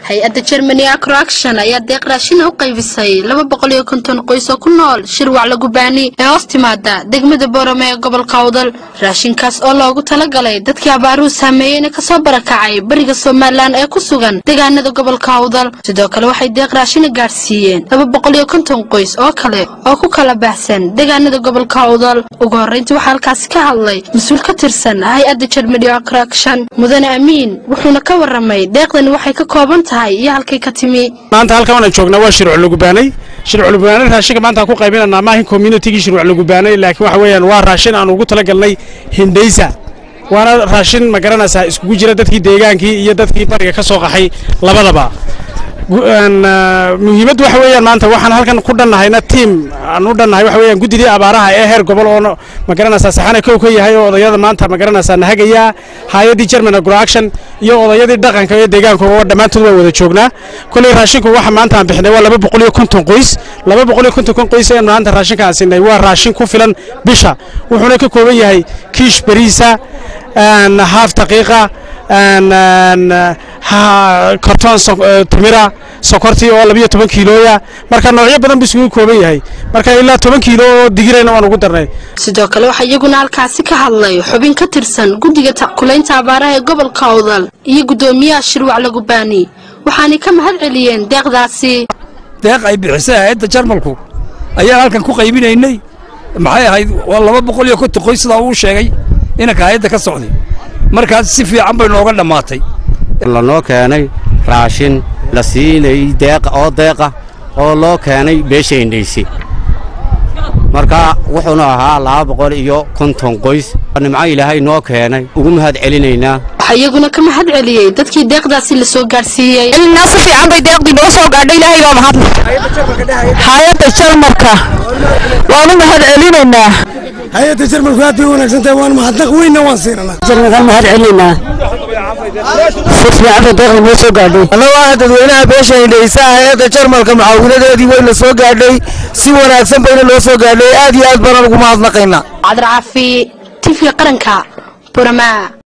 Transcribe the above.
hay-adda germany acroaction ayaa deeq raashin u qaybisay laba boqol iyo konton qoys oo ku nool shirwac lagubaani ee hoos timaada degmada boorame ee gobolka awdal raashinkaas oo loogu talagalay dadkii abaaruhu saameeyeyna kasoo barakacay bariga somalilan ee ku sugan deegaanada gobolka awdal sidoo kale waxay deeq raashina gaadhsiiyeen laba boqol iyo konton qoys oo kale oo ku kala baahsan deegaanada gobolka awdal ugu horreyntii waxaa halkaasi ka hadlay mas-uul ka tirsan hay-adda germany acroaction mudane amiin wuxuuna ka waramay deeqdani waxay ka kooban tahay iyo halkay ka timi maanta halkan waan joognaa waa shirwac lagubaanay shirwac lagubaanay raashinka maanta aan ku qaybinanaa maahin communitigii shirwac lagubaanay laakiin waxa weeyaan waa raashin aan ugu talagalnay hindaysa waana raashin ma garanaysaa iskugu jira dadkii deegaankii iyo dadkii bariga ka soo qaxay labadaba muhiimaddu waxa weeyaan maanta waxaan halkan ku dhannahayna tiim aan u dhannahay waxa weeyaan guddidii abaaraha ee heer gobol oo ma garanaysaa saxana kow ka yahay oo odayada maanta ma garanaysaa nahagaya hay-addii german agroaction iyo odayadii dhaqanka ee deegaanka oo dhammaantood waa wada joognaa kolley raashinku waxa maanta aan bixinay waa laba boqol iyo konton qoys laba boqol iyo konton kon qoys ee maanta raashinka aan siinay waa raashin ku filan bisha wuxuuna ka kooban yahay kiish bariisa haaf daqiiqa kartoon timira sokortii oo labiyo toban kiilooya marka noocyo badan buu isugu kooban yahay marka ilaa toban kiilo oo digirayna waan ugu darnay sidoo kale waxaa iyaguna halkaasi ka hadlay xubin ka tirsan guddiga tackulaynta abaaraha ee gobolka awdal iyo guddoomiyaha shirwac lagubaani waxaanay ka mahad celiyeen deeqdaasi deeq ay bixisay hay-adda jarmalku ayaan halkan ku qaybinaynay maxay ahayd waa laba boqol iyo konton qoys sidaa uu sheegay inanka hay-adda ka socday markaas si fiican bay nooga dhammaatay lanoo keenay raashin la siinay deeqa oo deeqa oo loo keenay beesha indhayse marka wuxuuna ahaa laba boqol iyo konton qoys nimco ilaahay noo keenay ugu mahad celinaynaa waxaa iyaguna ka mahad celiyey dadkii deeqdaasi la soo gaadhsiiyey ilnaa si fiican bay deeqdii noo soo gaadhay ilaahay baa mahadle hay-adda jarmalka waanu mahad celinaynaa hay-adda jarmalku aad bay u wanaagsantahay waan mahadnaq weynna waan siinanaa jarmalkaan mahad celinaynaa si fiican bay deeqda noo soo gaadhay annagoo dadweynaha beesha indhaysa hay-adda jarmalka mucaawinadeedii wayna soo gaadhay si wanaagsan bayna noo soo gaadhay aad iyo aad baana ugu mahadnaqaynaa cabdircaafi tifka qaranka burama